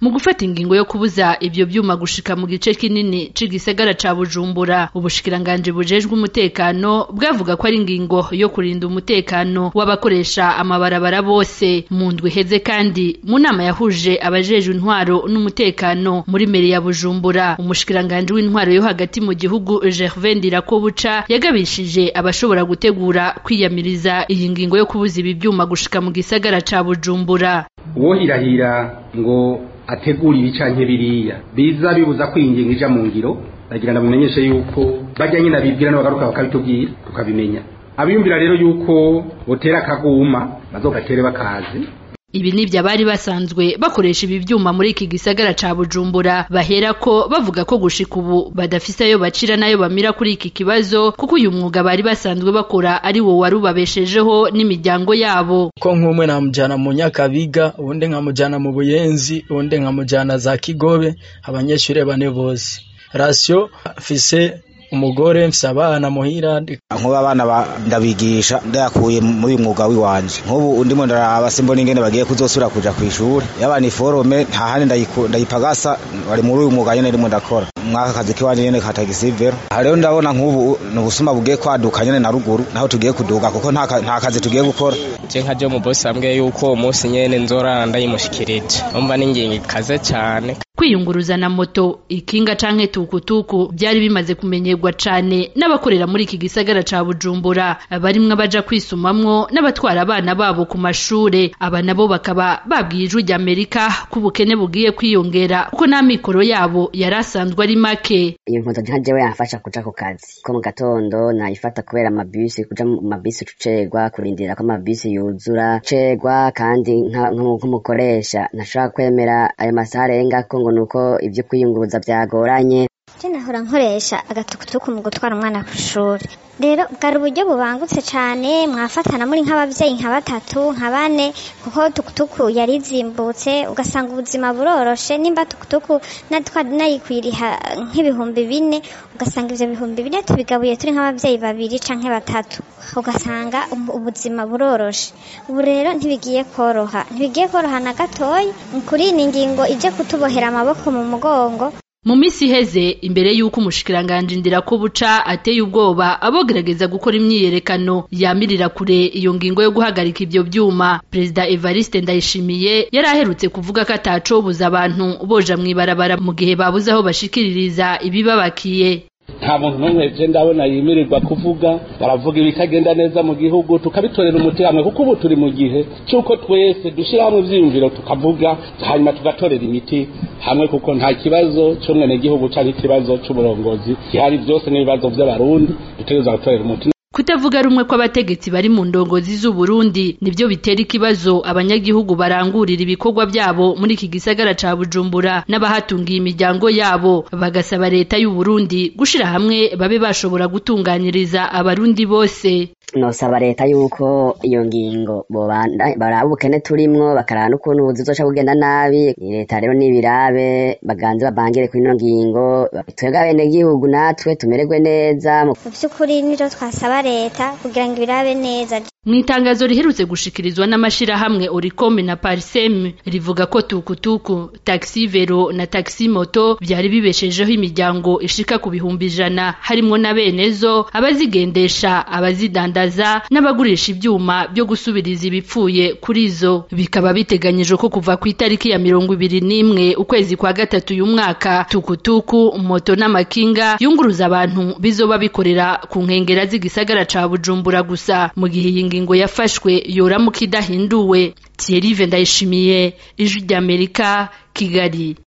mu gufata ingingo yo kubuza ivyo vyuma gushika mu gice kinini c'igisagara ca Bujumbura ubushikiranganji bujejwe umutekano bwavuga ko ari ingingo yo kurinda umutekano w'abakoresha amabarabara bose mu ndwi heze kandi mu nama yahuje abajejwe intwaro n'umutekano muri meri ya Bujumbura umushikiranganji w'intwaro yo hagati mu gihugu Gervais Ndirakobuca yagabishije abashobora gutegura kwiyamiriza iyi ngingo yo kubuza ibi vyuma gushika mu gisagara ca Bujumbura uwohirahira ngo ategura ibi canke biriya biza bibuza ko iyi ngingo ija mu ngiro ndagira ndamumenyeshe yuko bajya nyine abibwira n'abagaruka bakabitubwira tukabimenya abiyumvira rero yuko botera akaguma bazogatere bakazi ibi nivyo abari basanzwe bakoresha ibi vyuma muri iki gisagara ca Bujumbura baherako bavuga ko gushika ubu badafise ayo bacira nayo bamira kuri iki kibazo kuko uyu mwuga bari basanzwe bakora ari wo wari ubabeshejeho n'imiryango yabo ko nk'umwe namujana mu Nyakabiga uwundi nkamujana mu Buyenzi uwundi nkamujana za Kigobe abanyeshuri bane bose rasio fise umugore mfise abana muhira nkuba abana ndabigisha ndayakuye muri uyu mwuga wiwanje nk'ubu ndimo ndaraba simbona ingene bagiye kuzosubira kuja kw'ishuri yabana iforome nta handi ndayipagasa bari muri uyu mwuga nyene ndimo ndakora mwaka kazi kiwanje nyene ka tagisivero aha rero ndabona nk'ubu ni ubusuma bugiye kwaduka nyene na ruguru naho tugiye kuduga kuko nta kazi tugiye gukora je nka je umubosi ambwiye yuko uwo munsi nyene nzorara ndayimushikirije umva n'ingingo ikaze cane kwiyunguruza na moto ikinga canke tukutuku byari bimaze kumenyerwa cane n'abakorera muri iki gisagara ca Bujumbura barimwe abaja kwisumamwo n'abatwara abana babo ku mashure aba nabo bakaba babwiye ijwi ry'Amerika ko ubukene bugiye kwiyongera kuko n'amikoro yabo yari asanzwe ari make iyo nkoto nka jewe yamfasha kuja ku kazi ko mu gatondo nayifata kubera amabisi kuja mu mabisi tucerwa kurindira ko amabisi yuzura cerwa kandi nk'umukoresha ntashobora kwemera ayo masaha arengako ngo nuko ibyo kwiyunguruza byagoranye je nahora nkoresha agatukutuku mu gutwara umwana ku ishuri rero bwari uburyo bubangutse cyane mwafatana muri nk'ababyeyi nka batatu nka bane kuko tukutuku yari izimbutse ugasanga ubuzima buroroshe nimba tukutuku nayikwiriha nk'ibihumbi bine ugasanga ivyo bihumbi bine tubigabuye turi nk'ababyeyi babiri canke batatu ugasanga ubuzima buroroshe ubu rero ntibigiye koroha ntibigiye koroha na gatoya kuri iyi ngingo ije kutubohera amaboko mu mugongo mu misi iheze imbere y'uko umushikiranganji Ndirakobuca ateye ubwoba abogerageza gukora imyiyerekano yamirira kure iyo ngingo yo guhagarika ivyo vyuma perezida Evariste Ndayishimiye yari aherutse kuvuga ko atacobuza abantu boja mw'ibarabara mu gihe babuze aho bashikiririza ibibabakiye nta muntu n'umwe je ndabona yimirirwa kuvuga baravuga ibitagenda neza mu gihugu tukabitorera umuti hamwe kuko ubu turi mu gihe c'uko twese dushira hamwe ivyiyumviro tukavuga hanyuma tugatorera imiti hamwe kuko nta kibazo c'umwenegihugu canke ikibazo c'uburongozi gihari vyose n'ibibazo vy'abarundi dutegerezwa gutorera umuti kutavuga rumwe kw'abategetsi bari mu ndongozi z'Uburundi nivyo bitera ikibazo abanyagihugu barangurira ibikorwa byabo muri iki gisagara ca Bujumbura n'abahatungiye imiryango yabo bagasaba leta y'u Burundi gushira hamwe babe bashobora gutunganyiriza abarundi bose nosaba leta yuko iyo ngingo baraba ubukene turimwo bakaraba n'ukuntu ubuzi buzoca bugenda nabi leta rero n'ibirabe baganze babangire kuri ino ngingo twebwe abenegihugu natwe tumererwe neza mu vy'ukuri nivyo twasaba leta kugira ngo ibirabe neza mu itangazo riherutse gushikirizwa n'amashirahamwe Oricom na Parsem rivuga ko tukutuku taxi vero na taxi moto vyari bibeshejeho imiryango ishika ku bihumbi ijana harimwo na benezo abazigendesha abazidandaza n'abagurisha ivyuma byo gusubiriza ibipfuye kuri zo bikaba biteganyijwe ko kuva ku itariki ya mirongo ibiri n'imwe ukwezi kwa gatatu uyu mwaka tukutuku moto n'amakinga yunguruza abantu bizoba bikorera ku nkengera z'igisagara ca Bujumbura gusa mu gihe iyi ngingo yafashwe yoramuka idahinduwe Thierry Ndayishimiye ijwi ry'Amerika Kigali